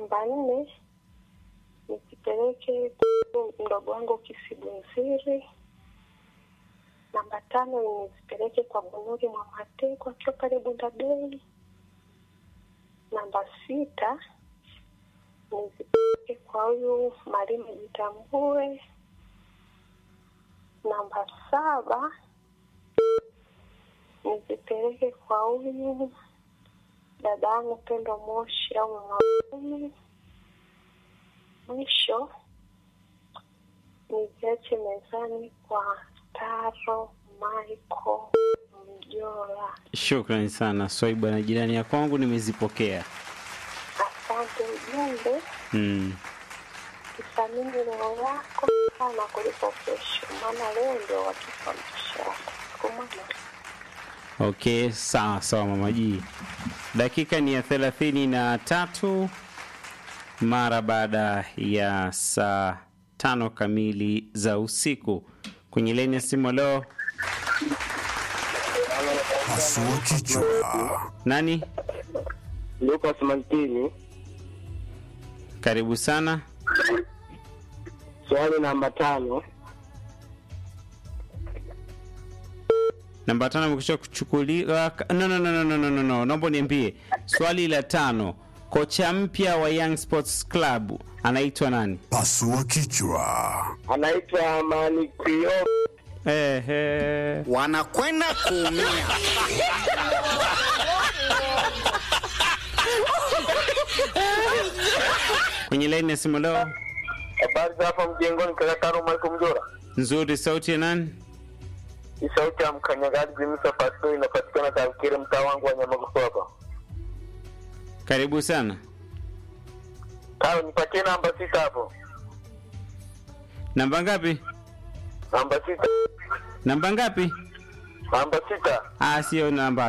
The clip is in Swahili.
namba nne nizipeleke kwa mdogo wangu Kisibunziri. Namba tano nizipeleke kwa Bunuri Mwamateko akiwa pale Bundabei. Namba sita nizipeleke kwa huyu Marime Jitambue. Namba saba nizipeleke kwa huyu dada yangu Pendo Moshi au mama kumi. Mwisho niziache mezani kwa Taro Michael Mjola. Shukrani sana Swaibu na jirani ya kwangu, nimezipokea. Asante ujumbe, Mm. kithamini leo yako sana kuliko kesho, maana leo ndio watupa mshahara. Siku moja Okay, sawa sawa mama G. Dakika ni ya thelathini na tatu mara baada ya saa tano kamili za usiku. Kwenye laini ya simu leo Pasua kichwa. nani? Lucas Mantini, Karibu sana. swali namba tano. Namba tano imekwisha kuchukuliwa. No, no, no, no, no, no, no, no. Naomba niambie swali la tano, kocha mpya wa Young Sports Club anaitwa nani? Pasua kichwa. Anaitwa Manikio Ehe. wanakwenda kuumia. Kwenye laini ya simu leo Habari za hapa mjengoni, kaka Taro Michael Mjora. nzuri, sauti ya nani? Ni sauti ya mkanyagaji Jimisa Pastori, inapatikana Tarikire, mtaa wangu wa Nyamagusu hapa. Karibu sana. Taro, nipatie namba sita hapo. Namba ngapi? Namba sita, Namba ngapi? namba sita. Ah, sio namba